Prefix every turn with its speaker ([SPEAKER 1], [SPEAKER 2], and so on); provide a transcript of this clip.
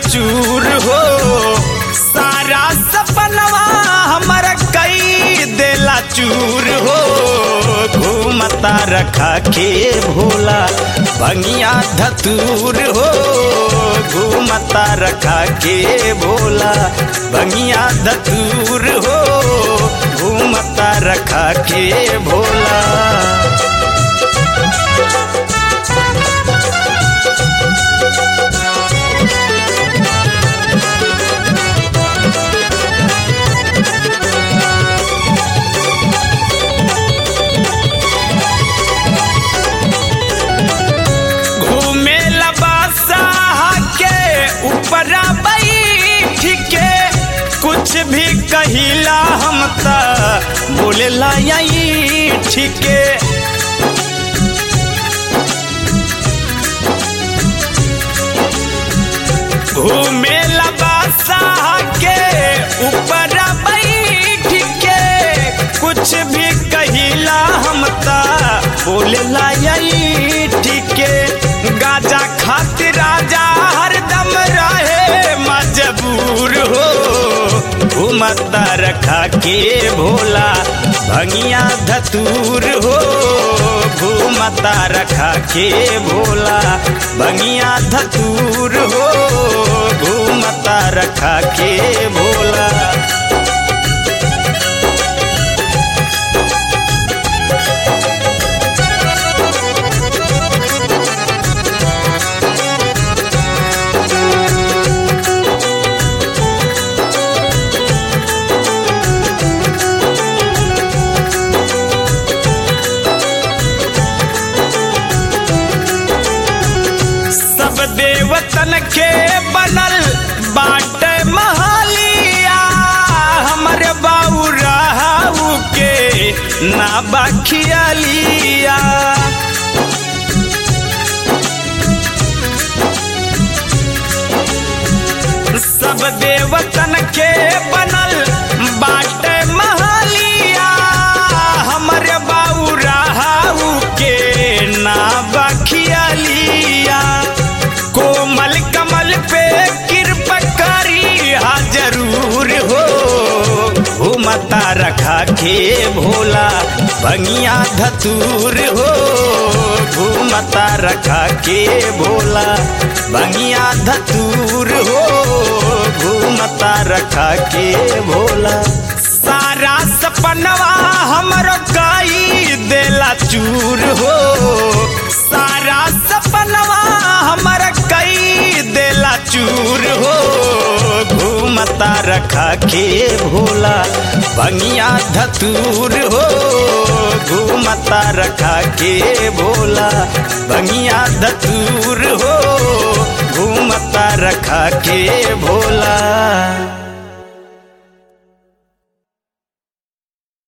[SPEAKER 1] चूर हो सारा सपनवा हमर कई देला चूर हो घूमता रखा के भोला भंगिया धतूर हो घूमता रखा के भोला भंगिया धतूर हो घूमता रखा के भोला घूमे लबासा के ऊपरा बैठ के कुछ भी कहिला हम त बोलेला यही ठीके घूमे लबासा के ऊपरा बैठ के कुछ भी कहिला हम त बोलेला यही ठीके गाजा खातिर राजा हरदम रहे मजबूर हो घूमता रखा के भोला भंगिया धतूर हो घूमता रखा के भोला भंगिया धतूर हो घूमता रखा के भोला सब देवतन के बनल बाट महलिया हमर बाऊ रहू के ना बखियलिया सब देवतन के बनल बाट महलिया हमर बाऊ रहू के ना बखियलिया कोमल कमल पे कृपा करी हा जरूर हो घूमता रखा के भोला भंगिया धतूर हो घूमता रखा के भोला भंगिया धतूर हो घूमता रखा के भोला सारा सपनवा हमरो कई देला चूर हो सारा सपनवा हमर कई देला चूर हो घूमता रखा के भोला भंगिया धतूर हो घूमता रखा के भोला भंगिया धतूर हो घूमता रखा के भोला